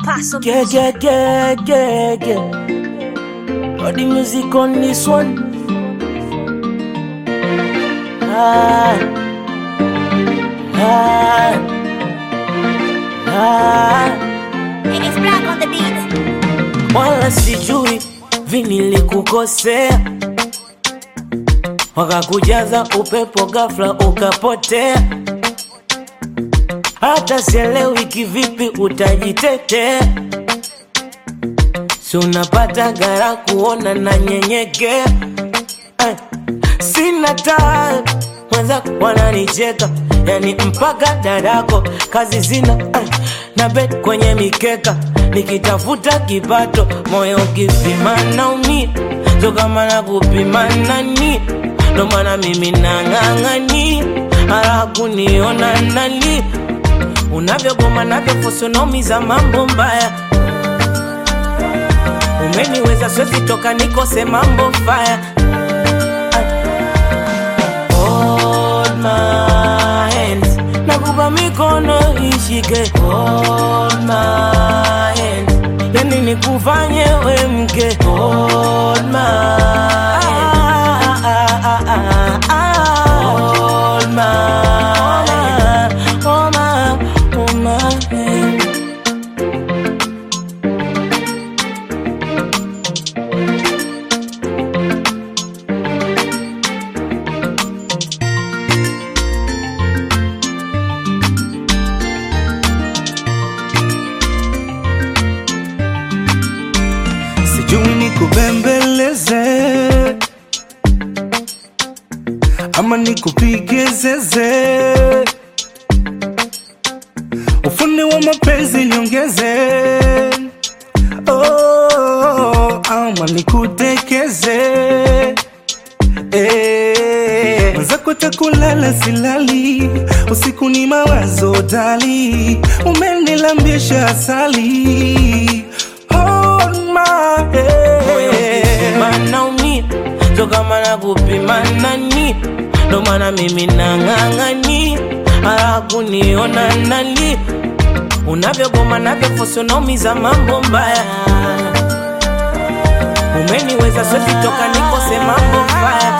Paso Yeah, yeah, yeah, yeah, yeah. Got the music on this one. Ah, ah, ah. It's black on the beat. Wala sijui vinilikukosea, wakakujaza upepo ghafla ukapotea. Hata sielewi kivipi utajitetea, si unapata gara kuona na nyenyekea eh. Sina taa mwenzako wananicheka, yani mpaka dadako kazi zina eh. na bet kwenye mikeka nikitafuta kipato, moyo ukipima naumia, so kama na kupima nani, ndo maana mimi nang'ang'ani hara kuniona nani unavyogoma navyofusunomiza mambo mbaya umeniweza siwezi toka nikose mambo faya Hold my hands nakupa mikono ishike Hold my hands yani nikufanye we mke Hold my hands Hold my Hold my Hold my hand sijui nikubembeleze ama nikupige zeze, ufundi wa mapenzi niongeze, oh, ama nikutekeze Eh, mwenzako takulala silali, usiku ni mawazo dali, umenilambisha asali Hold my moyo ukipima hand. naumia, so kama na kupima nani, ndo maana mimi nang'ang'ani hara kuniona nani, unavyogoma navyofusunomiza mambo mbaya, umeniweza siwezi toka nikose mambo mbaya